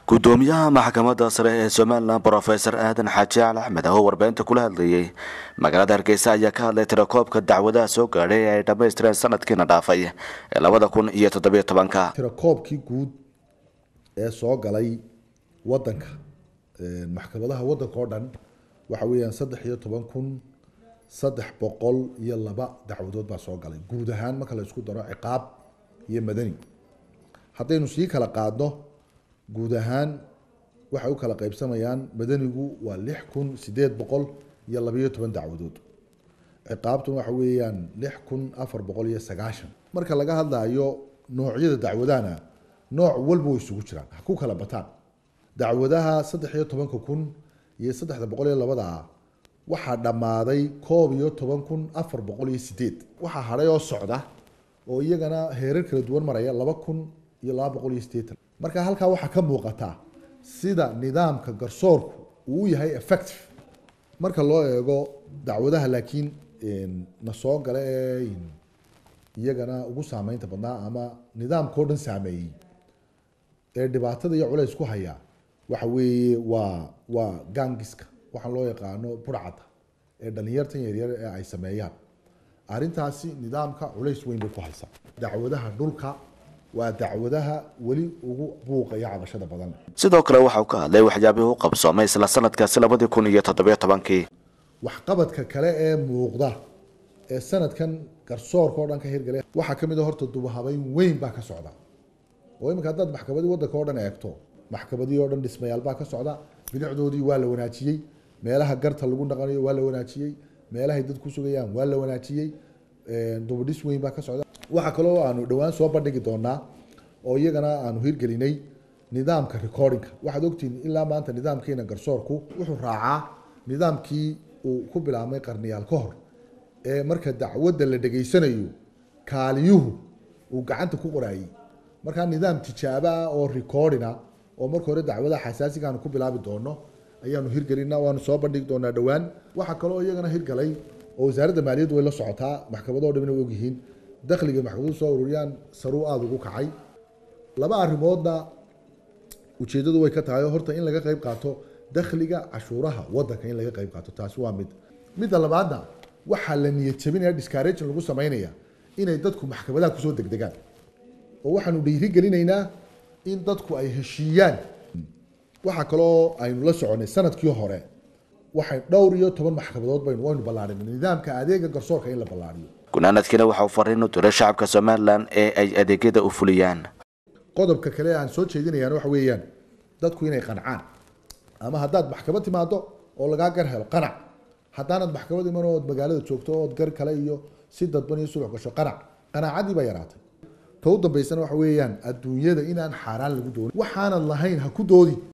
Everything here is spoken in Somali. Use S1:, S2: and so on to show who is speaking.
S1: gudoomiyaha maxkamadda sare ee somalilan brofesor aadan xaaji al axmed oo warbaahinta kula hadlayay magaalada hargeysa ayaa ka hadlay tirakoobka dacwadaha soo gaadhay ee ay dhammaystireen sanadkiina dhaafay ee labada kun iyo toddobiyo tobanka
S2: tirakoobkii guud ee soo galay wadanka maxkamadaha wadanka oo dhan waxa weeyaan saddex iyo toban kun saddex boqol iyo laba dacwadood baa soo galay guud ahaan marka la isku daro ciqaab iyo madani haddaynu sii kala qaadno guud ahaan waxay u kala qaybsamayaan madanigu waa lix kun sideed boqol iyo labayo toban dacwadood ciqaabtuna waxa weeyaan lix kun afar boqol iyo sagaashan marka laga hadlayo noocyada dacwadahana nooc walba way isugu jiraan ha ku kala bataan dacwadaha saddex iyo tobanka kun iyo saddexda boqol iyo labada ah waxaa dhammaaday koob iyo toban kun afar boqol iyo sideed waxaa hadhay oo socda oo iyagana heerar kala duwan maraya laba kun iyo laba boqol iyo sideetan marka halkaa waxaa ka muuqataa sida nidaamka garsoorku uu u yahay effective marka loo eego dacwadaha laakiin na soo gala ee iyagana ugu saameynta badnaa ama nidaamka oo dhan saameeyey ee dhibaatada iyo culays ku haya waxa weeye waa waa gangiska waxaan loo yaqaano burcadda ee dhalinyartan yaryar ee ay sameeyaan arrintaasi nidaamka culays weyn bay ku haysaa dacwadaha dhulka waa dacwadaha weli ugu buuqa iyo cabashada badan
S1: sidoo kale waxa uu ka hadlay waxyaabihii u qabsoomay isla sanadkaasi labadii kun iyo toddobiyo tobankii
S2: waxqabadka kale ee muuqda ee sanadkan garsoorka oo dhan ka hirgalay waxaa ka mid a horta dubahabeyn weyn baa ka socda oo iminka haddaad maxkamadii waddanka oo dhan eegto maxkamadii oo dhan dhismayaal baa ka socda bilicdoodii waa la wanaajiyey meelaha garta lagu dhaqanayo waa la wanaajiyey meelahay dad ku sugayaan waa la wanaajiyey dubadhis weyn baa ka socda waxaa kaloo aanu dhowaan soo bandhigi doonaa oo iyagana aanu hirgelinay nidaamka recordingka waxaad ogtihiin ilaa maanta nidaamkeena garsoorku wuxuu raacaa nidaamkii uu ku bilaabmay qarniyaal ka hor ee marka dacwadda la dhegaysanayo kaaliyuhu uu gacanta ku qoraayey markaa nidaam tijaabo ah oo recordina oo marka hore dacwadaha xasaasiga aanu ku bilaabi doono ayaanu hirgelina waanu soo bandhigi doonaa dhowaan waxaa kaloo iyagana hirgalay oo wasaaradda maaliyaddu way la socotaa maxkamadoo dhamina way ogyihiin dakhliga maxkamadu soo ururiyaan saruu aada ugu kacay laba arrimoodna ujeeddadu way ka tahay horta in laga qayb qaato dakhliga cashuuraha waddanka in laga qayb qaato taasi waa mid midda labaadna waxaa la niyad jabinaya discaragin lagu samaynaya inay dadku maxkamadaha kusoo degdegaan oo waxaanu dhiirigelinaynaa in dadku ay heshiiyaan waxaa kaloo aynu la soconay sanadkii hore waxay dhowr iyo toban maxkamadood baynu waynu ballaadhinay nidaamka adeega garsoorka in la ballaadhiyo
S1: gunaanadkiina waxa uu fariin u diray shacabka somalilan ee ay adeegyada u fuliyaan
S2: qodobka kale aan soo jeedinayaan waxa weeyaan dadku inay qancaan ama haddaad maxkamad timaado oo lagaa gar helo qanac haddaanad maxkamad iman ood magaalada joogto ood gar kale iyo si dadban iyo sulux gasho qanac qanaacadii baa yaraatay ta u dambaysana waxa weeyaan adduunyada inaan xaaraan lagu doonin waxaanad lahayn ha ku doodi